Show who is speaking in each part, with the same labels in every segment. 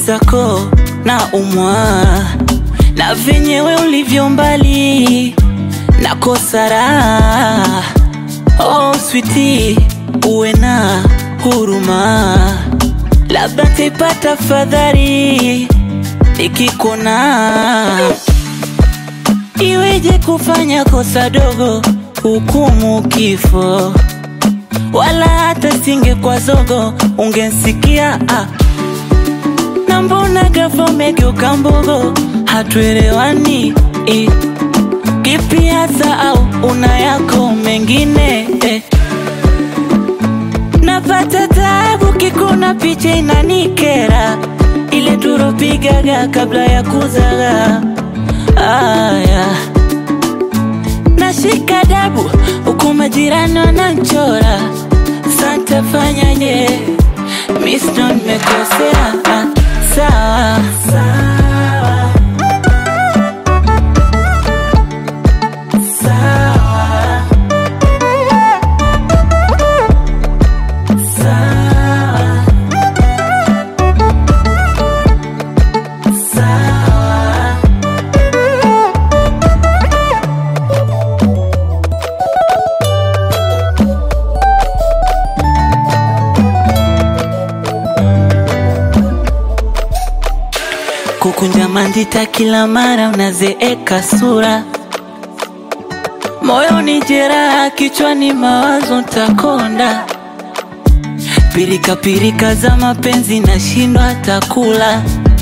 Speaker 1: mwenzako na umwa na venyewe ulivyo mbali na kosa raha. Oh switi, uwe na huruma, labda taipata fadhali nikikona. Iweje kufanya kosa dogo hukumu kifo, wala hata singe kwa zogo ungensikia ah. Na mbona ghafla umegeuka mbogo, hatuelewani eh. Kipi hasa au una yako mengine eh. Napata taabu kikuna picha inanikera, ile turopigaga kabla ya kuzaga aya nashika dabu huku majirani wananchora, santa fanyaje? Misto nimekosea, ah, sawa sawa sawa sawa sawa kukunja mandita kila mara unazeeka sura, moyoni jeraha, kichwani mawazo ntakonda, pirika pirika za mapenzi nashindwa takula,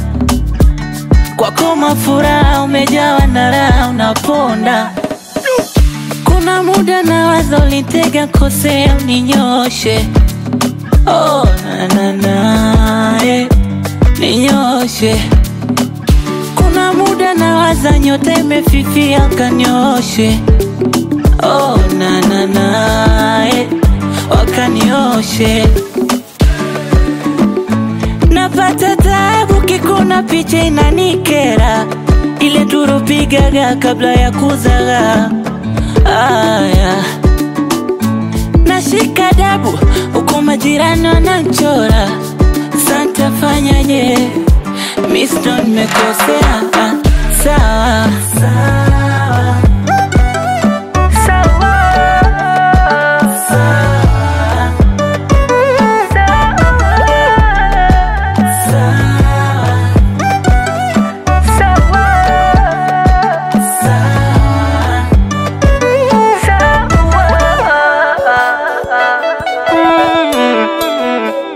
Speaker 1: kwako mafuraha umejawa na raha unaponda, kuna muda nawaza ulitega kosea uninyoshe, oh, na, na, na, eh, ninyoshe kuna muda nawaza nyota imefifia kanioshe oh, na, na, na, eh, wakanioshe napata tabu kikuna picha inanikera ile turupigaga kabla ya kuzaga aya nashika dabu huku majirani wananchora santa fanyaje misto nimekosea ah, sawa sawa sawa sawa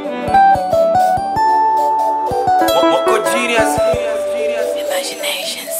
Speaker 2: Wako genius.
Speaker 1: Imaginations.